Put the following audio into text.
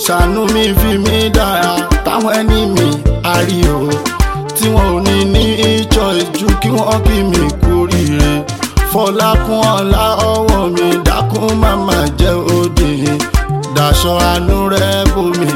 ṣàánú mi fi mí dára táwọn ẹni mi àrí o tí wọn ò ní ní choice ju kí wọ́n kí mi kú oríire fọlákún ọlá ọwọ́ mi dákún màmá jẹ́ òde daṣọ àánú rẹ bomi